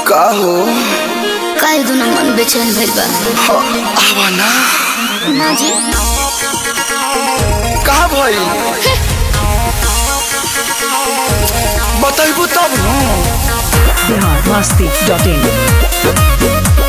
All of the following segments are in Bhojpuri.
का हो काहे दुनो मन बेचैन भइल बा ह, आवा ना ना जी का भइल बताइबू तब न बिहार मस्ती डॉट इन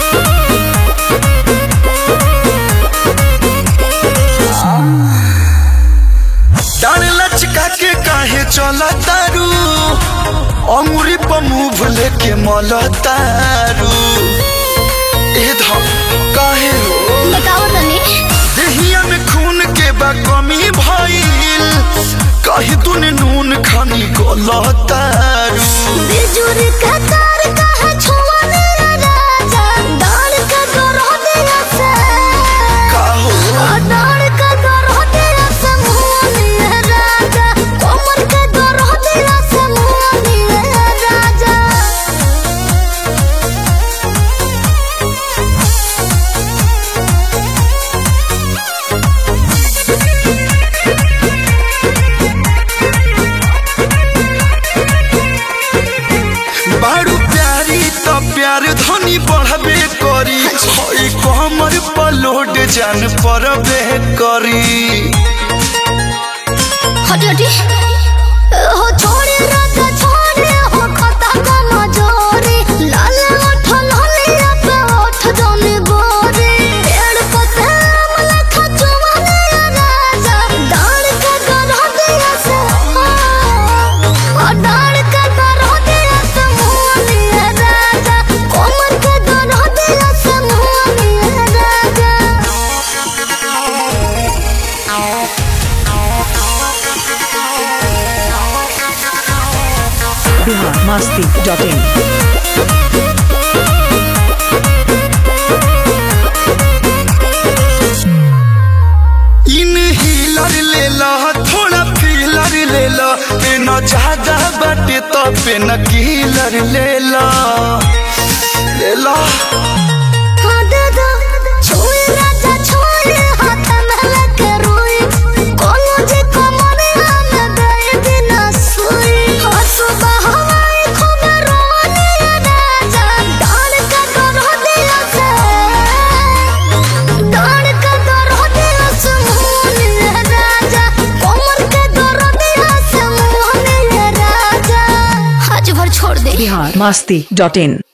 डान लचका के काहे चला तारू अंगुरी पर मुंह लेके मल तारू ए धम काहे हो बताओ तनी देहिया में खून के बा कमी भइल कहीं तूने नून खानी गलतारू बिजुर का तार कहा छुआ मेरा राजा डाल का गरो दिया से का हो डाल का गरो दिया से मुंह मेरा राजा कोमर का गरो दिया से मुंह मेरा राजा बारू प्यारी तो प्यार धनी बढ़बे करी हई कमर पर लोड जान परबे करी हटी हटी हो छोड़े राजा छोड़े हो खता का मजोरी लाल ओठ लालिया पे ओठ जने गोरे पेड़ पते अमला खचुआ राजा डाल के गरह दिया से ओ डाल के गरह दिया से मुनिया राजा कोमर के गरह दिया से मुनिया राजा Bihar Masti dot in in हीलर ले ला थोड़ा फीलर ले ला पेन ज्यादा बाटे तो पेन कीलर ले ला ले ला हाँ दादा छोड़ राजा छोड़ हाथ में लेके रोई कोनो जे कमरे हम गए बिना सोई हाँ सुबह हवाई खूब रोने राजा डाल का गरो दिया से डाल का गरो दिया से मोहन राजा कोमर के गरो दिया से मोहन राजा आज भर छोड़ दे बिहार मस्ती डॉट इन